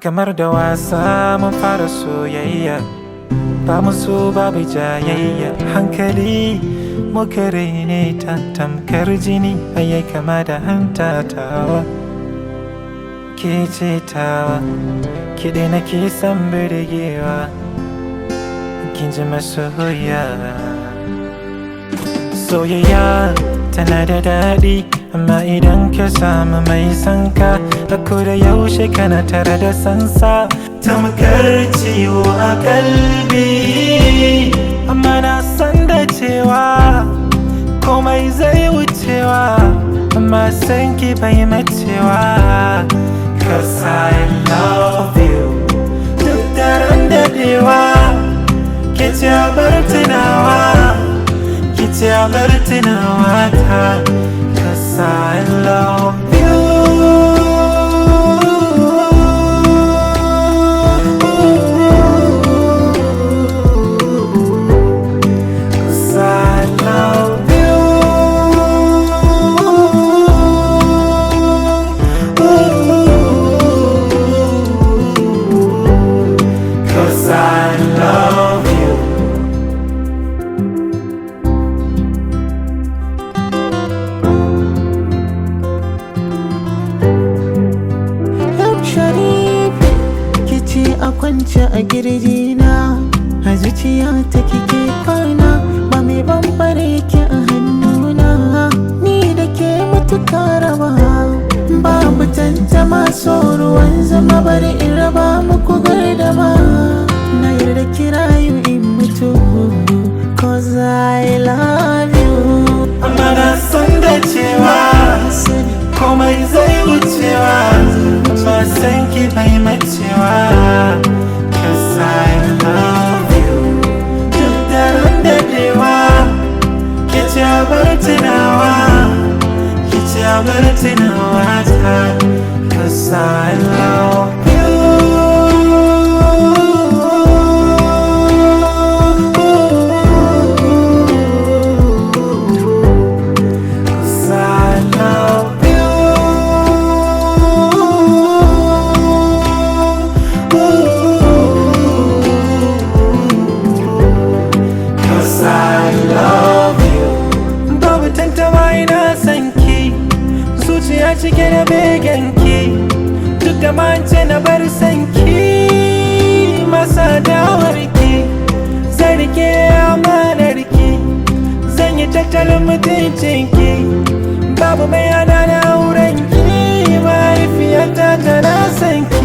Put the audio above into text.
Kamar da wasa mun fara soyayya Ba mu so babu jayayya Hankali muka raine ta tamkar jini Ayyai kama da hanta tawa Ke ce tawa Kiɗe na ke san birgewa Kin ji masoya Soyayya tana da daɗi Amma idan ka samu mai sanka A da yaushe kana tare da sansa Tamkar ciwo a kalbi Amma na san da cewa Komai zai wucewa Amma san ki bai macewa Cause I love you Duk daren daɗewa Ke ce bar tunawa Ki ce bar tunawa ta Cause I love you Cause I love you Cause I love you Yau Sharif kici a kwance a girjina a zuciya ta kike kwana ba mai bambare ki a hannuna ni da ke mutuka raba babu tantama so ruwan zama bari in raba muku gardama na yarda kirayu in mutu cause I love you Amma na san da cewa Sani komai zai wucewa Amma san ki bai macewa Cause I love you Duk daren daɗewa Ki ce bar tunawa Ki ce bar tunawa ta Cause I love you Cause I love you. Cause I love you. Babu tantama ina son ki, zuciya cike da begenki. Duk da mance na bar son ki, masa dawarki. Zan rike amanarki, zan yi tattalin mutuncinki. Babu mai hana na aurenki, mahaifiyata tana son ki.